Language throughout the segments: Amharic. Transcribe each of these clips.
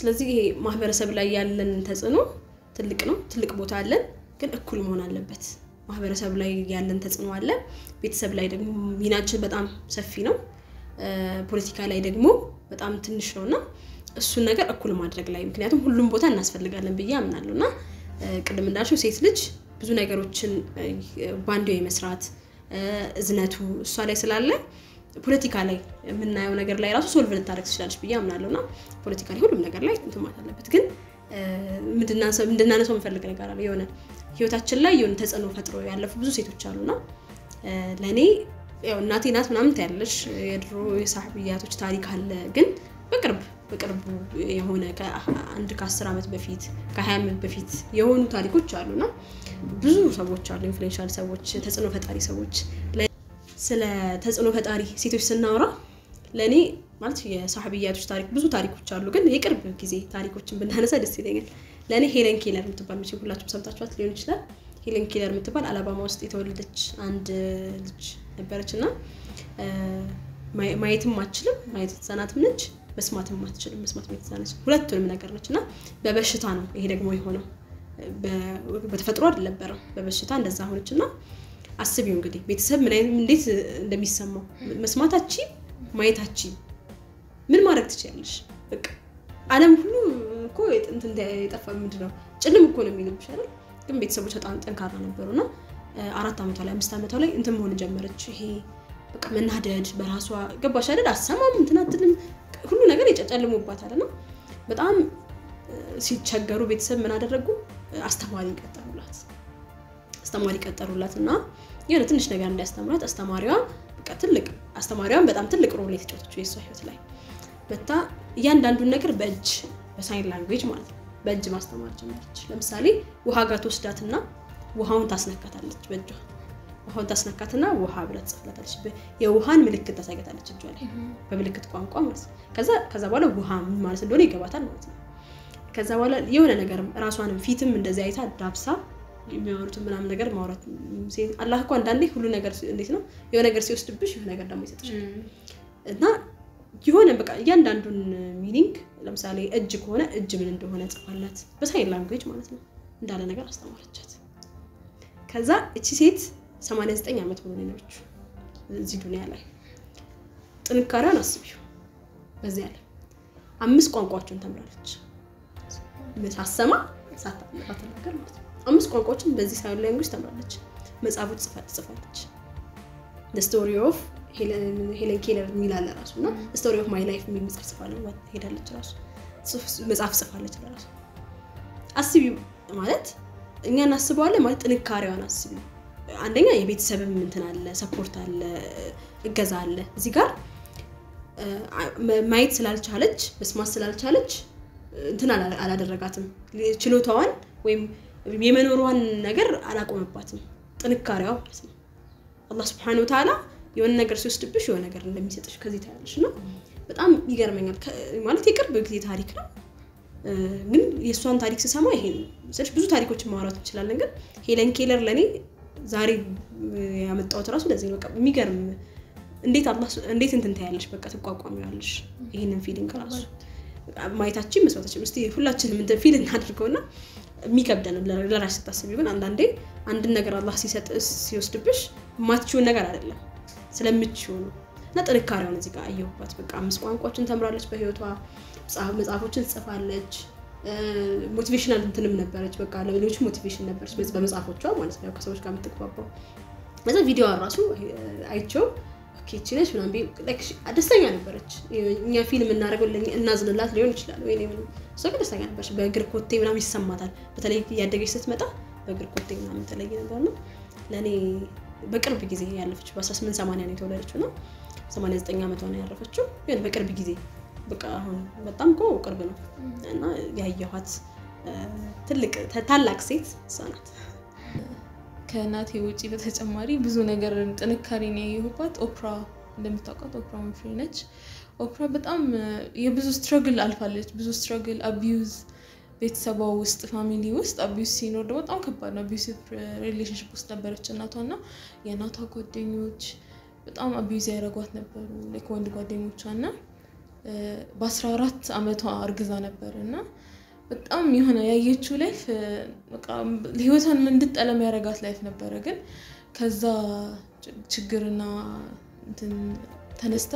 ስለዚህ ይሄ ማህበረሰብ ላይ ያለን ተጽዕኖ ትልቅ ነው፣ ትልቅ ቦታ አለን፣ ግን እኩል መሆን አለበት። ማህበረሰብ ላይ ያለን ተጽዕኖ አለ፣ ቤተሰብ ላይ ደግሞ ሚናችን በጣም ሰፊ ነው፣ ፖለቲካ ላይ ደግሞ በጣም ትንሽ ነው እና እሱን ነገር እኩል ማድረግ ላይ ምክንያቱም ሁሉም ቦታ እናስፈልጋለን ብዬ አምናለሁ እና ቅድም እንዳልሽው ሴት ልጅ ብዙ ነገሮችን ባንዴ የመስራት እዝነቱ እሷ ላይ ስላለ ፖለቲካ ላይ የምናየው ነገር ላይ ራሱ ሶልቭ ልታደርግ ትችላለች ብዬ አምናለሁ እና ፖለቲካ ላይ ሁሉም ነገር ላይ እንትን ማለት አለበት። ግን እንድናነሳው የምፈልግ ነገር አለ። የሆነ ህይወታችን ላይ የሆነ ተጽዕኖ ፈጥሮ ያለፉ ብዙ ሴቶች አሉና ለእኔ ያው እናቴ ናት ምናምን ታያለሽ የድሮ የሳህብያቶች ታሪክ አለ። ግን በቅርብ በቅርቡ የሆነ አንድ ከአስር ዓመት በፊት ከሀያ ዓመት በፊት የሆኑ ታሪኮች አሉና ብዙ ሰዎች አሉ፣ ኢንፍሉዌንሻል ሰዎች፣ ተጽዕኖ ፈጣሪ ሰዎች። ስለ ተጽዕኖ ፈጣሪ ሴቶች ስናወራ ለእኔ ማለት የሳህብያቶች ታሪክ ብዙ ታሪኮች አሉ፣ ግን የቅርብ ጊዜ ታሪኮችን ብናነሳ ደስ ይለኛል። ለእኔ ሄለን ኬለር የምትባል መቼም ሁላችሁም ሰምታችኋት ሊሆን ይችላል። ሄለን ኬለር የምትባል አላባማ ውስጥ የተወለደች አንድ ልጅ ነበረች እና ማየትም አትችልም፣ ማየት የተሳናትም ነች፣ መስማትም አትችልም፣ መስማት የተሳነች ሁለቱንም ነገር ነች እና በበሽታ ነው ይሄ ደግሞ የሆነው በተፈጥሮ አልነበረም፣ በበሽታ እንደዛ ሆነች እና አስቢው እንግዲህ ቤተሰብ ምን አይነት እንዴት እንደሚሰማው መስማታቺ ማየታቺ ምን ማድረግ ትችላለሽ? በቃ ዓለም ሁሉ እኮ እንትን የጠፋ ምንድን ነው ጭልም እኮ ነው የሚልብሽ አይደል? ግን ቤተሰቦች በጣም ጠንካራ ነበሩ እና አራት ዓመቷ ላይ አምስት ዓመቷ ላይ እንትን መሆን ጀመረች። ይሄ በቃ መናደድ በራሷ ገባሽ አይደል? አሰማም እንትን አትልም ሁሉ ነገር የጨጨልሞባታል እና በጣም ሲቸገሩ ቤተሰብ ምን አደረጉ? አስተማሪ ቀጠሩላት። አስተማሪ ቀጠሩላት እና የሆነ ትንሽ ነገር እንዲያስተምራት አስተማሪዋ በቃ ትልቅ አስተማሪዋን በጣም ትልቅ ሮል የተጫወተችው የእሷ ህይወት ላይ መታ እያንዳንዱን ነገር በእጅ በሳይን ላንጉዌጅ ማለት ነው በእጅ ማስተማር ጀመረች። ለምሳሌ ውሃ ጋር ትወስዳትና ውሃውን ታስነካታለች በእጇ ውሃውን ታስነካትና ውሃ ብላ ትጽፍላታለች። የውሃን ምልክት ታሳይታለች እጇ ላይ በምልክት ቋንቋ ማለት ነው። ከዛ ከዛ በኋላ ውሃ ምን ማለት እንደሆነ ይገባታል ማለት ነው። ከዛ በኋላ የሆነ ነገርም ራሷንም ፊትም እንደዚህ አይታ ዳብሳ የሚያወሩትን ምናምን ነገር ማውራት አላህ እኮ አንዳንዴ ሁሉ ነገር እንዴት ነው የሆነ ነገር ሲወስድብሽ የሆነ ነገር ደግሞ ይሰጥሻል እና የሆነ በቃ እያንዳንዱን ሚኒንግ ለምሳሌ እጅ ከሆነ እጅ ምን እንደሆነ ጽፋላት በሳይን ላንጉዌጅ ማለት ነው እንዳለ ነገር አስተማረቻት። ከዛ እቺ ሴት 89 ዓመት ሆኖ የኖረችው እዚህ ዱኒያ ላይ ጥንካሬዋን አስቢው። በዚህ ያለ አምስት ቋንቋዎችን ተምራለች። ሳሰማ ሳትናገር ማለት ነው። አምስት ቋንቋዎችን በዚህ ሳይን ላንጉዌጅ ተምራለች። መጽሐፎች ትጽፋለች። ስቶሪ ኦፍ ሄለን ኬለር የሚል አለ ራሱ እና ስቶሪ ኦፍ ማይ ላይፍ የሚል መጽሐፍ ጽፋለች። ሄዳለች ራሱ መጽሐፍ ጽፋለች ለራሱ አስቢው ማለት እኛ እናስበዋለን ማለት ጥንካሬዋን አስቢው። አንደኛ የቤተሰብም እንትን አለ፣ ሰፖርት አለ፣ እገዛ አለ። እዚህ ጋር ማየት ስላልቻለች መስማት ስላልቻለች እንትን አላደረጋትም። ችሎታዋን ወይም የመኖሯን ነገር አላቆመባትም። ጥንካሬዋ ማለት ነው። አላህ ስብሐነሁ ወተዓላ የሆነ ነገር ሲወስድብሽ የሆነ ነገር እንደሚሰጥሽ ከዚህ ታያለሽ እና በጣም ይገርመኛል። ማለት የቅርብ ጊዜ ታሪክ ነው፣ ግን የእሷን ታሪክ ስሰማ ይሄ ስልሽ ብዙ ታሪኮችን ማውራት እንችላለን። ግን ሄለን ኬለር ለእኔ ዛሬ ያመጣሁት ራሱ ለዚህ ነው። በቃ የሚገርም እንዴት እንዴት እንትን ታያለሽ፣ በቃ ትቋቋሚዋለሽ ይህንን ፊሊንግ ራሱ ማየታችን መስማታችን። እስኪ ሁላችንም እንትን ፊል እናድርገውና የሚከብደን ለራሽ ስታስቢ፣ ግን አንዳንዴ አንድን ነገር አላህ ሲሰጥ ሲወስድብሽ የማትችውን ነገር አይደለም ስለምችው ነው። እና ጥንካሬውን እዚህ ጋር አየሁባት። በቃ አምስት ቋንቋዎችን ተምራለች በህይወቷ መጽሐፎችን ትጽፋለች። ሞቲቬሽናል እንትንም ነበረች። በቃ ለሌሎች ሞቲቬሽን ነበረች በመጽሐፎቿ ማለት ነው ከሰዎች ጋር የምትግባባው። ከዛ ቪዲዮ ራሱ አይቼው ኬቺ ነች ምናምን ደስተኛ ነበረች። እኛ ፊልም እናደርገው እናዝንላት ሊሆን ይችላል ወይ እሷ ግን ደስተኛ ነበረች። በእግር ኮቴ ምናምን ይሰማታል። በተለይ እያደገች ስትመጣ በእግር ኮቴ ምናምን ተለየ ነበር ነው ለእኔ በቅርብ ጊዜ ያለፈችው በ18 80 ነው የተወለደችው እና 89 ዓመቷ ነው ያረፈችው። ግን በቅርብ ጊዜ በቃ አሁን በጣም እኮ ቅርብ ነው እና ያየኋት ትልቅ ታላቅ ሴት እሷ ናት። ከእናቴ ውጪ በተጨማሪ ብዙ ነገር ጥንካሬን ያየሁባት ኦፕራ እንደምታውቋት ኦፕራ ዊንፍሪ ነች። ኦፕራ በጣም የብዙ ስትረግል አልፋለች። ብዙ ስትረግል አቢዩዝ ቤተሰቧ ውስጥ ፋሚሊ ውስጥ አቢዩዝ ሲኖር ደግሞ በጣም ከባድ ነው። አቢዩሲቭ ሪሌሽንሽፕ ውስጥ ነበረች እናቷ እና የእናቷ ጓደኞች በጣም አቢዩዝ ያደረጓት ነበሩ፣ ወንድ ጓደኞቿ እና በአስራ አራት አመቷ እርግዛ ነበር እና በጣም የሆነ ያየችው ላይፍ በቃ ህይወቷን እንድጠላ የሚያደርጋት ላይፍ ነበረ። ግን ከዛ ችግርና እንትን ተነስታ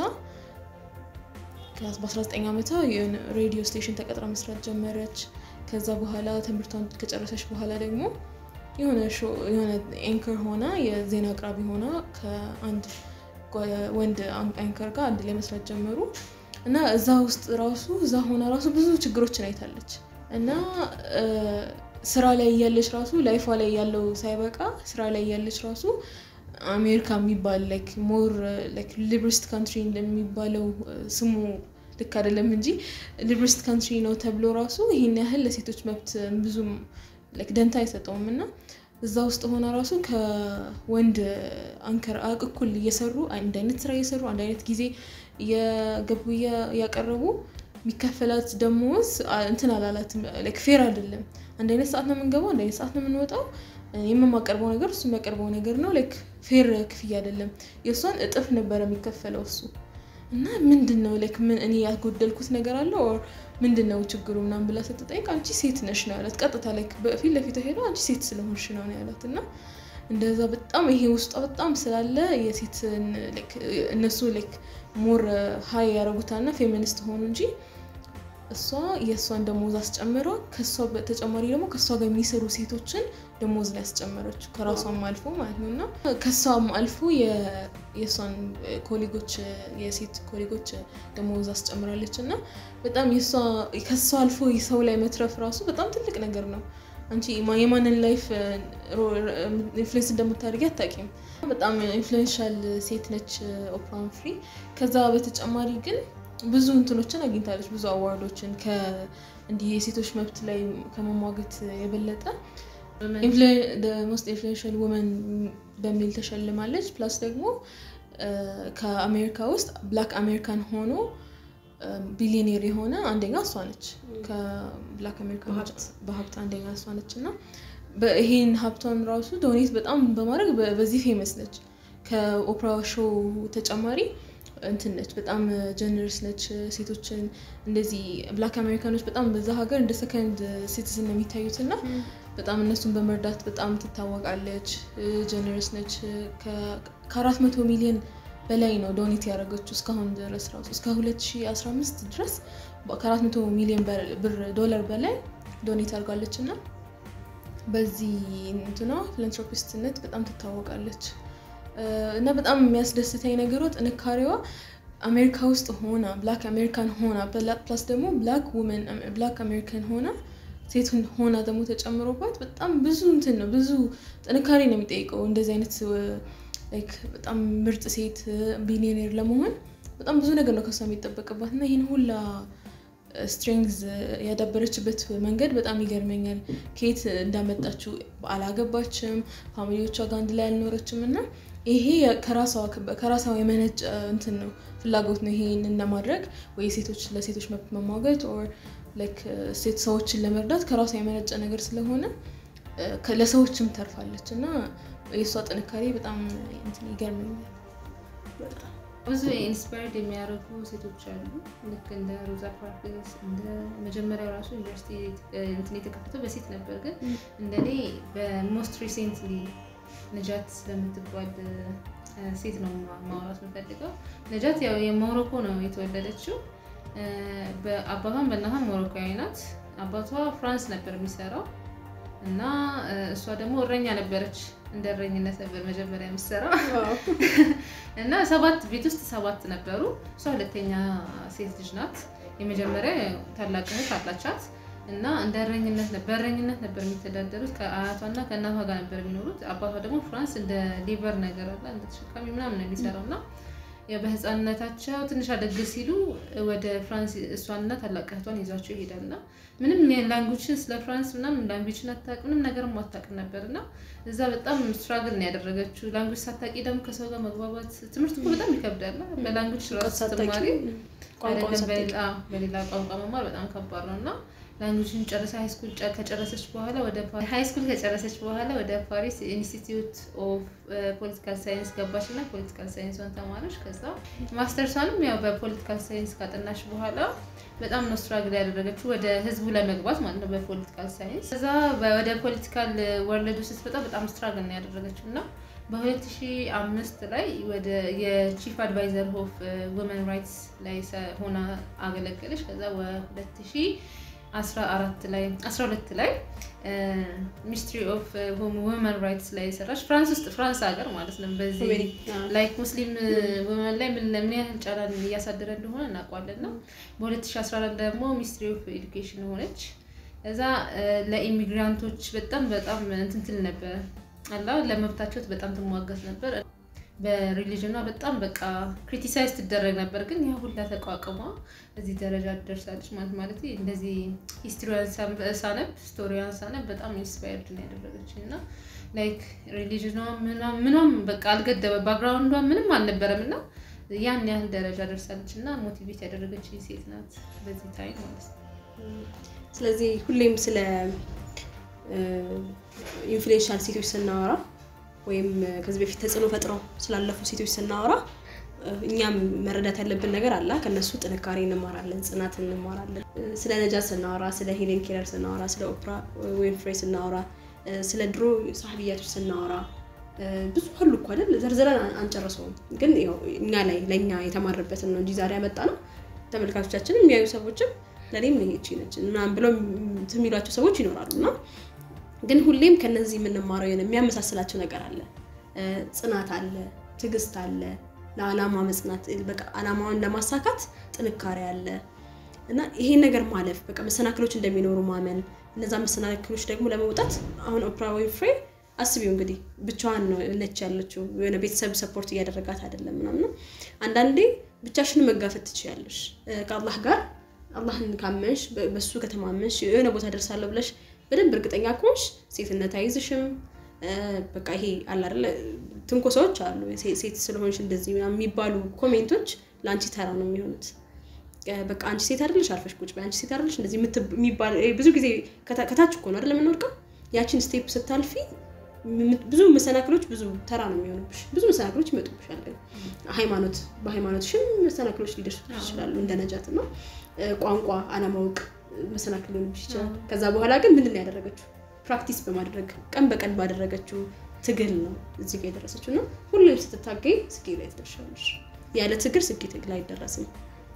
በ19 ዓመቷ የሆነ ሬዲዮ ስቴሽን ተቀጥራ መስራት ጀመረች። ከዛ በኋላ ትምህርቷን ከጨረሰች በኋላ ደግሞ የሆነ የሆነ ኤንከር ሆና የዜና አቅራቢ ሆና ከአንድ ወንድ አንከር ጋር አንድ ላይ መስራት ጀመሩ እና እዛ ውስጥ ራሱ እዛ ሆና ራሱ ብዙ ችግሮችን አይታለች እና ስራ ላይ እያለች ራሱ ላይፏ ላይ ያለው ሳይበቃ ስራ ላይ እያለች ራሱ አሜሪካ የሚባል ላይክ ሞር ላይክ ሊብሪስት ካንትሪ እንደሚባለው ስሙ ልክ አይደለም እንጂ ሊብሪስት ካንትሪ ነው ተብሎ ራሱ ይህን ያህል ለሴቶች መብት ብዙም ላይክ ደንታ አይሰጠውም እና እዛ ውስጥ ሆና ራሱ ከወንድ አንከር እኩል እየሰሩ አንድ አይነት ስራ እየሰሩ አንድ አይነት ጊዜ እየገቡ እያቀረቡ የሚከፈላት ደሞዝ እንትን አላላትም። ላይክ ፌር አይደለም። አንድ አይነት ሰዓት ነው የምንገባው፣ አንድ አይነት ሰዓት ነው የምንወጣው። የማቀርበው ነገር እሱ የሚያቀርበው ነገር ነው። ላይክ ፌር ክፍያ አይደለም። የእሷን እጥፍ ነበረ የሚከፈለው እሱ እና ምንድን ነው ላይክ ምን እኔ ያጎደልኩት ነገር አለ ኦር ምንድን ነው ችግሩ ምናምን ብላ ስትጠይቅ አንቺ ሴት ነሽ ነው ያላት። ቀጥታ ላይክ በፊት ለፊት ሄዶ አንቺ ሴት ስለሆንሽ ነው ነው ያላት እና እንደዛ በጣም ይሄ ውስጧ በጣም ስላለ የሴትን እነሱ ላይክ ሞር ሀይ ያደረጉታልና ፌሚኒስት ሆኑ እንጂ እሷ የእሷን ደሞዝ አስጨምራ ከእሷ በተጨማሪ ደግሞ ከእሷ ጋር የሚሰሩ ሴቶችን ደሞዝ ላይ ያስጨመረችው ከራሷም አልፎ ማለት ነው እና ከእሷም አልፎ የእሷን ኮሊጎች የሴት ኮሊጎች ደሞዝ አስጨምራለች እና በጣም ከእሷ አልፎ ሰው ላይ መትረፍ ራሱ በጣም ትልቅ ነገር ነው። አንቺ የማንን ላይፍ ኢንፍሉዌንስ እንደምታደርጊ አታውቂም። በጣም ኢንፍሉዌንሻል ሴት ነች ኦፕራ ዊንፍሪ። ከዛ በተጨማሪ ግን ብዙ እንትኖችን አግኝታለች፣ ብዙ አዋርዶችን እንዲህ የሴቶች መብት ላይ ከመሟገት የበለጠ ሞስት ኢንፍሉዌንሻል ውመን በሚል ተሸልማለች። ፕላስ ደግሞ ከአሜሪካ ውስጥ ብላክ አሜሪካን ሆኖ ቢሊዮኔር የሆነ አንደኛ እሷ ነች። ከብላክ አሜሪካን በሀብት አንደኛ እሷ ነች እና ይሄን ሀብቷን ራሱ ዶኔት በጣም በማድረግ በዚህ ፌመስ ነች። ከኦፕራ ሾው ተጨማሪ እንትን ነች፣ በጣም ጀነርስ ነች። ሴቶችን እንደዚህ ብላክ አሜሪካኖች በጣም በዛ ሀገር እንደ ሰከንድ ሲቲዝን ነው የሚታዩት እና በጣም እነሱን በመርዳት በጣም ትታወቃለች። ጀነርስ ነች። ከአራት መቶ ሚሊዮን በላይ ነው ዶኔት ያደረገችው እስካሁን ድረስ ራሱ እስከ 2015 ድረስ ከአራት መቶ ሚሊዮን ብር ዶላር በላይ ዶኔት አድርጋለች እና በዚህ እንትኗ ፊላንትሮፒስትነት በጣም ትታወቃለች። እና በጣም የሚያስደስተኝ ነገሯ ጥንካሬዋ አሜሪካ ውስጥ ሆና ብላክ አሜሪካን ሆና ፕላስ ደግሞ ብላክ ውመን ብላክ አሜሪካን ሆና ሴት ሆና ደግሞ ተጨምሮባት በጣም ብዙ እንትን ነው ብዙ ጥንካሬ ነው የሚጠይቀው እንደዚህ አይነት ላይክ በጣም ምርጥ ሴት ቢሊዮኔር ለመሆን በጣም ብዙ ነገር ነው ከሷ የሚጠበቅባት እና ይህን ሁላ ስትሬንግዝ ያዳበረችበት መንገድ በጣም ይገርመኛል። ከየት እንዳመጣችው አላገባችም፣ ፋሚሊዎቿ ጋር አንድ ላይ አልኖረችም እና ይሄ ከራሷ የመነጨ እንትን ነው ፍላጎት ነው ይሄንን ለማድረግ ወይ ሴቶች ለሴቶች መብት መሟገት ኦር ላይክ ሴት ሰዎችን ለመርዳት ከራሷ የመነጨ ነገር ስለሆነ ለሰዎችም ተርፋለች እና የእሷ ጥንካሬ በጣም እንትን ይገርመኛል። ብዙ ኢንስፓየርድ የሚያደርጉ ሴቶች አሉ። ልክ እንደ ሮዛ ፓርክስ እንደ መጀመሪያው ራሱ ዩኒቨርሲቲ እንትን የተከፈተው በሴት ነበር፣ ግን እንደኔ በሞስት ሪሴንትሊ ነጃት ስለምትባል ሴት ነው ማውራት የምፈልገው። ነጃት ያው የሞሮኮ ነው የተወለደችው። በአባቷም በእናቷም ሞሮኮያዊ ናት። አባቷ ፍራንስ ነበር የሚሰራው እና እሷ ደግሞ እረኛ ነበረች። እንደ እረኝነት ነበር መጀመሪያ የምትሰራው እና ሰባት ቤት ውስጥ ሰባት ነበሩ። እሷ ሁለተኛ ሴት ልጅ ናት። የመጀመሪያ ታላቅ እህት አላቻት እና እንደ እረኝነት በእረኝነት ነበር የሚተዳደሩት። ከአያቷና ከእናቷ ጋር ነበር የሚኖሩት። አባቷ ደግሞ ፍራንስ እንደ ሊቨር ነገር አለ እንደ ተሸካሚ ምናምን ነው የሚሰራው እና በህፃንነታቸው ትንሽ አደግ ሲሉ ወደ ፍራንስ እሷንና ታላቅ እህቷን ይዟቸው ይሄዳል እና ምንም ላንጉጅን ስለ ፍራንስ ምናምን ላንጉጅን አታውቅ ምንም ነገርም አታውቅም ነበር እና እዛ በጣም ስትራግል ነው ያደረገችው። ላንጉጅ ሳታውቂ ደግሞ ከሰው ጋር መግባባት ትምህርት እኮ በጣም ይከብዳል። በላንጉጅ ራሱ ስትማሪ ቋንቋውን አይደለም ሳታውቂ። በሌላ አዎ፣ በሌላ ቋንቋ መማር በጣም ከባድ ነው እና ላንጉጅን ጨርሳ ሃይስኩል ከጨረሰች በኋላ ወደ ሃይስኩል ከጨረሰች በኋላ ወደ ፓሪስ ኢንስቲትዩት ኦፍ ፖለቲካል ሳይንስ ገባች እና ፖለቲካል ሳይንሷን ተማረች። ከዛ ማስተርሷንም ያው በፖለቲካል ሳይንስ ካጠናች በኋላ በጣም ነው ስትራግል ያደረገችው ወደ ህዝቡ ለመግባት ማለት ነው በፖለቲካል ሳይንስ። ከዛ ወደ ፖለቲካል ወርልዱ ስትመጣ በጣም ስትራግል ነው ያደረገችው እና በ2005 ላይ ወደ የቺፍ አድቫይዘር ኦፍ ውመን ራይትስ ላይ ሰ- ሆና አገለገለች። ከዛ በ2014 ላይ 12 ላይ ሚኒስትሪ ኦፍ ውመን ራይትስ ላይ የሰራች ፍራንስ ውስጥ ፍራንስ ሀገር ማለት ነው። በዚህ ላይክ ሙስሊም ውመን ላይ ምን ምን ያህል ጫና እያሳደረ እንደሆነ እናውቋለን ነው። በ2014 ደግሞ ሚኒስትሪ ኦፍ ኤዱኬሽን ሆነች። እዛ ለኢሚግራንቶች በጣም በጣም እንትን ትል ነበር አላ ለመብታቸው በጣም ትሟገት ነበር። በሪሊጅኗ በጣም በቃ ክሪቲሳይዝ ትደረግ ነበር። ግን ያ ሁላ ተቋቁማ እዚህ ደረጃ ደርሳለች ማለት ማለት እንደዚህ ሂስትሪዋን ሳነብ ስቶሪዋን ሳነብ በጣም ኢንስፓየርድ ነው ያደረገች እና ላይክ ሪሊጅኗ ምኗም በቃ አልገደበ ባክግራውንዷ ምንም አልነበረም እና ያን ያህል ደረጃ ደርሳለች እና ሞቲቬት ያደረገች ሴት ናት በዚህ ታይም ማለት ነው። ስለዚህ ሁሌም ስለ ኢንፍሉዌንሻል ሴቶች ስናወራ ወይም ከዚህ በፊት ተጽዕኖ ፈጥረው ስላለፉ ሴቶች ስናወራ እኛም መረዳት ያለብን ነገር አለ። ከነሱ ጥንካሬ እንማራለን፣ ጽናት እንማራለን። ስለ ነጃት ስናወራ፣ ስለ ሄሌን ኬለር ስናወራ፣ ስለ ኦፕራ ዊንፍሬ ስናወራ፣ ስለ ድሮ ሳህቢያቶች ስናወራ ብዙ አሉ እኮ አይደል? ዘርዝረን አንጨርሰውም። ግን ያው እኛ ላይ ለእኛ የተማርበትን ነው እንጂ ዛሬ ያመጣ ነው። ተመልካቾቻችን የሚያዩ ሰዎችም ለእኔም ይቺ ነች ምናምን ብለው እንትን የሚሏቸው ሰዎች ይኖራሉ እና ግን ሁሌም ከነዚህ የምንማረው የሆነ የሚያመሳስላቸው ነገር አለ። ጽናት አለ፣ ትዕግስት አለ፣ ለዓላማ መጽናት፣ በቃ ዓላማውን ለማሳካት ጥንካሬ አለ እና ይሄን ነገር ማለፍ በቃ መሰናክሎች እንደሚኖሩ ማመን፣ እነዛ መሰናክሎች ደግሞ ለመውጣት አሁን ኦፕራ ዊንፍሬ አስቢው እንግዲህ ብቻዋን ነው ነች ያለችው። የሆነ ቤተሰብ ሰፖርት እያደረጋት አይደለም ምናምን ነው። አንዳንዴ ብቻሽን መጋፈጥ ትችያለሽ ከአላህ ጋር አላህን ካመንሽ በሱ ከተማመንሽ የሆነ ቦታ ደርሳለሁ ብለሽ በደንብ እርግጠኛ ከሆንሽ ሴትነት አይዝሽም። በቃ ይሄ አለ አይደለ ትንኮሳዎች አሉ። ሴት ስለሆንሽ እንደዚህ ምናምን የሚባሉ ኮሜንቶች ለአንቺ ተራ ነው የሚሆኑት። በቃ አንቺ ሴት አይደለሽ አርፈሽ ቁጭ በይ፣ አንቺ ሴት አይደለሽ እንደዚህ የሚባል ብዙ ጊዜ ከታች እኮ ነው አይደል የምንወድቀው። ያችን ስቴፕ ስታልፊ ብዙ መሰናክሎች ብዙ ተራ ነው የሚሆኑብሽ። ብዙ መሰናክሎች ይመጡብሻል። ሃይማኖት በሃይማኖትሽም መሰናክሎች ሊደርሱ ይችላሉ እንደ ነጃት እና ቋንቋ አለማወቅ መሰናክል ሊሆንብሽ ይችላል። ከዛ በኋላ ግን ምንድን ነው ያደረገችው? ፕራክቲስ በማድረግ ቀን በቀን ባደረገችው ትግል ነው እዚህ ጋር የደረሰችው እና ሁሌም ስትታገኝ ስኬት ላይ ትደርሻለሽ። ያለ ትግል ስኬት ላይ አይደረስም።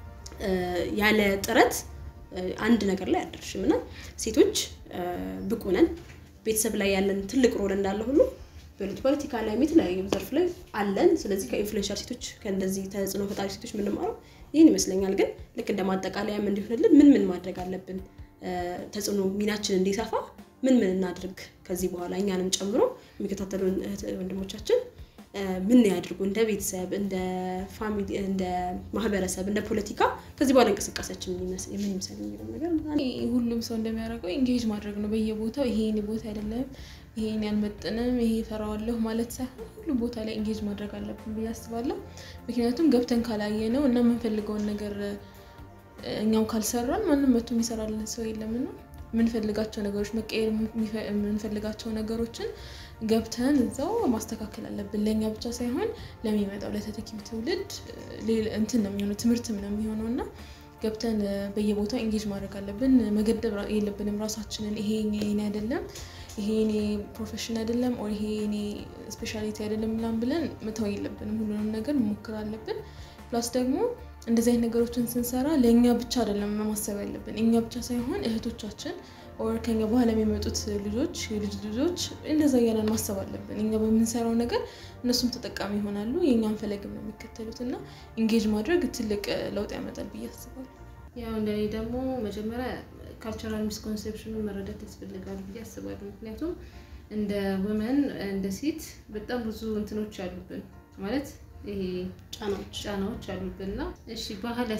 ያለ ጥረት አንድ ነገር ላይ አደርሽም እና ሴቶች ብቁ ነን። ቤተሰብ ላይ ያለን ትልቅ ሮል እንዳለ ሁሉ ፖለቲካ ላይ የተለያዩ ዘርፍ ላይ አለን። ስለዚህ ከኢንፍሉዌንሻል ሴቶች ከእንደዚህ ተጽዕኖ ፈጣሪ ሴቶች የምንማረው ይህን ይመስለኛል። ግን ልክ እንደ ማጠቃለያም እንዲሆንልን ምን ምን ማድረግ አለብን፣ ተጽዕኖ ሚናችን እንዲሰፋ ምን ምን እናድርግ፣ ከዚህ በኋላ እኛንም ጨምሮ የሚከታተሉን እህት ወንድሞቻችን ምን ያድርጉ፣ እንደ ቤተሰብ፣ እንደ ፋሚሊ፣ እንደ ማህበረሰብ፣ እንደ ፖለቲካ ከዚህ በኋላ እንቅስቃሴያችን ምን ይመስል የሚለው ነገር ሁሉም ሰው እንደሚያደርገው ኢንጌጅ ማድረግ ነው። በየቦታው ይሄ የኔ ቦታ አይደለም፣ ይሄን ያልመጥንም፣ ይሄ ፈራዋለሁ ማለት ሳይሆን ሁሉም ቦታ ላይ ኢንጌጅ ማድረግ አለብን ብዬ አስባለሁ። ምክንያቱም ገብተን ካላየ ነው እና የምንፈልገውን ነገር እኛም ካልሰራን ማንም መቶ የሚሰራልን ሰው የለምና የምንፈልጋቸው ነገሮች መቀየር የምንፈልጋቸው ነገሮችን ገብተን እዛው ማስተካከል አለብን። ለእኛ ብቻ ሳይሆን ለሚመጣው ለተተኪ ትውልድ እንትን ነው የሚሆነው ትምህርትም ነው የሚሆነው እና ገብተን በየቦታው ኢንጌጅ ማድረግ አለብን። መገደብ የለብንም ራሳችንን። ይሄ የኔ አይደለም፣ ይሄ የኔ ፕሮፌሽን አይደለም፣ ኦር ይሄ የኔ ስፔሻሊቲ አይደለም ምናምን ብለን መተው የለብንም። ሁሉንም ነገር መሞከር አለብን። ፕላስ ደግሞ እንደዚህ አይነት ነገሮችን ስንሰራ ለእኛ ብቻ አይደለም ማሰብ ያለብን፣ እኛ ብቻ ሳይሆን እህቶቻችን ኦር ከኛ በኋላ የሚመጡት ልጆች የልጅ ልጆች እንደዛ እያለን ማሰብ አለብን። እኛ በምንሰራው ነገር እነሱም ተጠቃሚ ይሆናሉ፣ የእኛን ፈለግም ነው የሚከተሉት እና ኢንጌጅ ማድረግ ትልቅ ለውጥ ያመጣል ብዬ አስባለሁ። ያው እንደኔ ደግሞ መጀመሪያ ካልቸራል ሚስኮንሴፕሽኑን መረዳት ያስፈልጋል ብዬ አስባለሁ። ምክንያቱም እንደ ውመን እንደ ሴት በጣም ብዙ እንትኖች አሉብን ማለት ይሄ ጫናዎች ጫናዎች አሉብን እና እሺ ባህል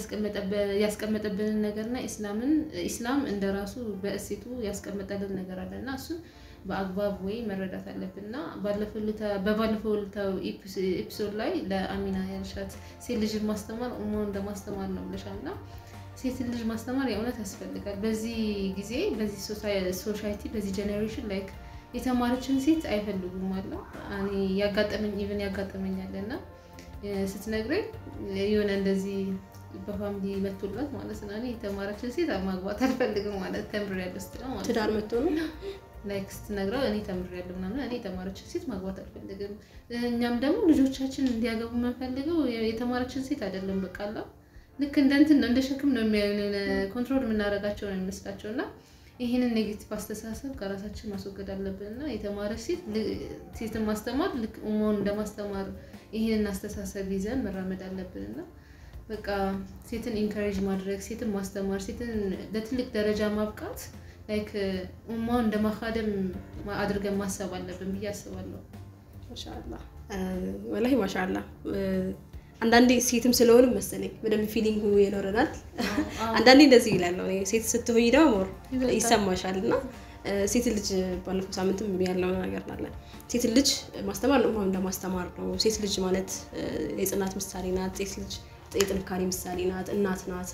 ያስቀመጠብንን ነገርና ኢስላምን ኢስላም እንደ ራሱ በእሴቱ ያስቀመጠልን ነገር አለ እና እሱን በአግባብ ወይ መረዳት አለብን እና በባለፈው ዕለታዊ ኤፒሶድ ላይ ለአሚና ያልሻት ሴት ልጅን ማስተማር ኡማውን እንደማስተማር ነው ብለሻል እና ሴት ልጅ ማስተማር የእውነት ያስፈልጋል። በዚህ ጊዜ በዚህ ሶሳይቲ በዚህ ጀኔሬሽን ላይክ የተማረችን ሴት አይፈልጉም አለ ያጋጠመኝ ኢቨን ያጋጠመኛል እና ስትነግረኝ የሆነ እንደዚህ በፋሚሊ መቶላት ማለት ነው። እኔ የተማረችን ሴት ማግባት አልፈልግም ማለት ተምሬያለሁ ስትለው ማለት ነው። ትዳር መጥቶ ነው ላይክ ስትነግረው እኔ ተምሬያለሁ ምናምን እኔ የተማረችን ሴት ማግባት አልፈልግም። እኛም ደግሞ ልጆቻችን እንዲያገቡ የምንፈልገው የተማረችን ሴት አይደለም። በቃ አላ ልክ እንደ እንትን ነው እንደ ሸክም ነው የሚያዩን፣ ኮንትሮል የምናደርጋቸው ነው የሚመስላቸው እና ይህንን ኔጌቲቭ አስተሳሰብ ከራሳችን ማስወገድ አለብን እና የተማረች ሴት ሴትን ማስተማር ልክ ኡማውን እንደማስተማር ይህንን አስተሳሰብ ይዘን መራመድ አለብን እና በቃ ሴትን ኢንካሬጅ ማድረግ ሴትን ማስተማር ሴትን ለትልቅ ደረጃ ማብቃት ላይክ ኡማውን እንደ ማካደም አድርገን ማሰብ አለብን ብዬ አስባለሁ። ማሻአላ ወላሂ ማሻአላ። አንዳንዴ ሴትም ስለሆን መሰለኝ በደንብ ፊሊንጉ ይኖረናል። አንዳንዴ እንደዚህ ይላለሁ ሴት ስትሆኝ ደግሞ ሞር ይሰማሻል እና ሴት ልጅ ባለፈው ሳምንትም ያለው ነገር አለ። ሴት ልጅ ማስተማር ነው እንደማስተማር ነው። ሴት ልጅ ማለት የጽናት ምሳሌ ናት። ሴት ልጅ የጥንካሬ ምሳሌ ናት። እናት ናት።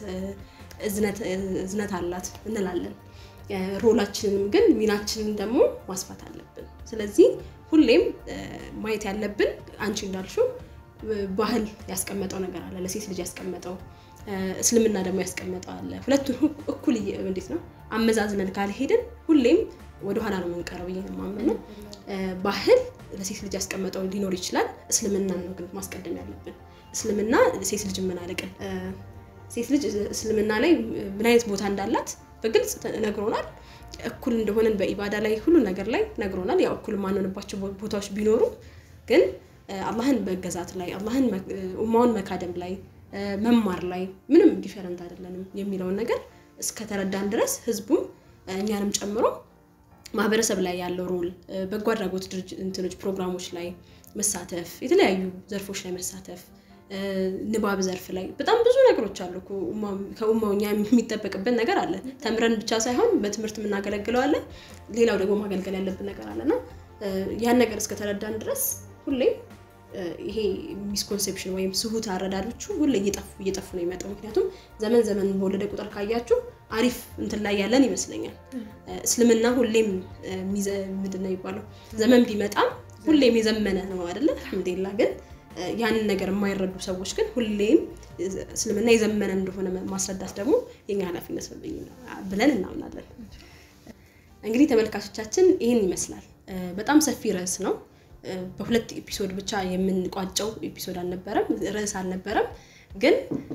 እዝነት አላት እንላለን። ሮላችንን ግን ሚናችንን ደግሞ ማስፋት አለብን። ስለዚህ ሁሌም ማየት ያለብን አንቺ እንዳልሽው ባህል ያስቀመጠው ነገር አለ፣ ለሴት ልጅ ያስቀመጠው እስልምና ደግሞ ያስቀመጠው አለ። ሁለቱን እኩል እንዴት ነው አመዛዝነን ካልሄድን ሁሌም ወደኋላ ነው የምንቀረው ብዬ ነው የማምነው። ባህል ለሴት ልጅ ያስቀመጠው ሊኖር ይችላል። እስልምናን ነው ግን ማስቀደም ያለብን። እስልምና ሴት ልጅ ምን አለቅን ሴት ልጅ እስልምና ላይ ምን አይነት ቦታ እንዳላት በግልጽ ነግሮናል። እኩል እንደሆነን በኢባዳ ላይ ሁሉ ነገር ላይ ነግሮናል። ያው እኩል የማንሆንባቸው ቦታዎች ቢኖሩ ግን አላህን መገዛት ላይ አላህን ኡማውን መካደም ላይ መማር ላይ ምንም ዲፈረንት አይደለንም የሚለውን ነገር እስከተረዳን ድረስ ህዝቡም እኛንም ጨምሮ ማህበረሰብ ላይ ያለው ሮል በጎ አድራጎት እንትኖች ፕሮግራሞች ላይ መሳተፍ፣ የተለያዩ ዘርፎች ላይ መሳተፍ ንባብ ዘርፍ ላይ በጣም ብዙ ነገሮች አሉ። ከኡማው እኛ የሚጠበቅብን ነገር አለ። ተምረን ብቻ ሳይሆን በትምህርት የምናገለግለው አለ። ሌላው ደግሞ ማገልገል ያለብን ነገር አለና ያን ነገር እስከተረዳን ድረስ ሁሌም ይሄ ሚስኮንሴፕሽን ወይም ስሁት አረዳዶቹ ሁሌ እየጠፉ እየጠፉ ነው የመጣው። ምክንያቱም ዘመን ዘመን በወለደ ቁጥር ካያችሁ አሪፍ እንትን ላይ ያለን ይመስለኛል። እስልምና ሁሌም ምንድን ነው የሚባለው ዘመን ቢመጣም ሁሌም የዘመነ ነው አይደለ? አልሐምዱሊላህ ግን ያንን ነገር የማይረዱ ሰዎች ግን ሁሌም እስልምና የዘመነ እንደሆነ ማስረዳት ደግሞ የኛ ኃላፊነት ነው ብለን እናምናለን። እንግዲህ ተመልካቾቻችን ይህን ይመስላል። በጣም ሰፊ ርዕስ ነው። በሁለት ኤፒሶድ ብቻ የምንቋጨው ኤፒሶድ አልነበረም፣ ርዕስ አልነበረም። ግን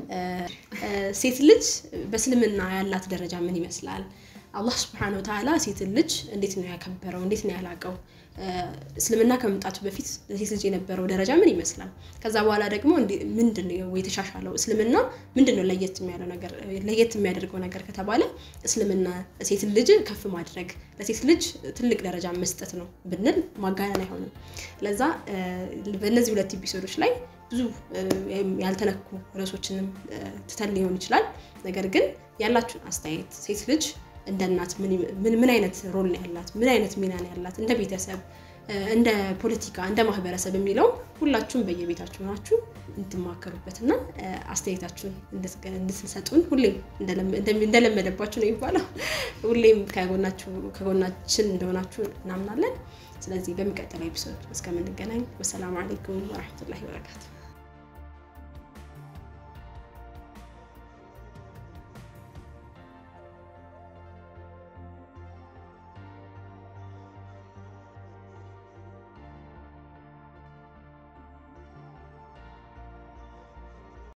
ሴት ልጅ በእስልምና ያላት ደረጃ ምን ይመስላል? አላህ ስብሐነ ወተዓላ ሴትን ልጅ እንዴት ነው ያከበረው? እንዴት ነው ያላቀው? እስልምና ከመምጣቱ በፊት ለሴት ልጅ የነበረው ደረጃ ምን ይመስላል? ከዛ በኋላ ደግሞ ምንድን ነው የተሻሻለው? እስልምና ምንድን ነው ለየት የሚያለው ነገር ለየት የሚያደርገው ነገር ከተባለ እስልምና ሴትን ልጅ ከፍ ማድረግ ለሴት ልጅ ትልቅ ደረጃ መስጠት ነው ብንል ማጋነን አይሆንም። ለዛ በእነዚህ ሁለት ኤፒሶዶች ላይ ብዙ ያልተነኩ ርዕሶችንም ትተን ሊሆን ይችላል። ነገር ግን ያላችሁን አስተያየት ሴት ልጅ እንደ እናት ምን አይነት ሮል ነው ያላት? ምን አይነት ሚና ነው ያላት? እንደ ቤተሰብ፣ እንደ ፖለቲካ፣ እንደ ማህበረሰብ የሚለው ሁላችሁም በየቤታችሁ ናችሁ እንድትማከሩበትና አስተያየታችሁን እንድትሰጡን ሁሌም እንደለመደባችሁ ነው የሚባለው። ሁሌም ከጎናችን እንደሆናችሁ እናምናለን። ስለዚህ በሚቀጥለው ኤፒሶድ እስከምንገናኝ ወሰላሙ አለይኩም ወረሕመቱላሂ ወበረካቱ።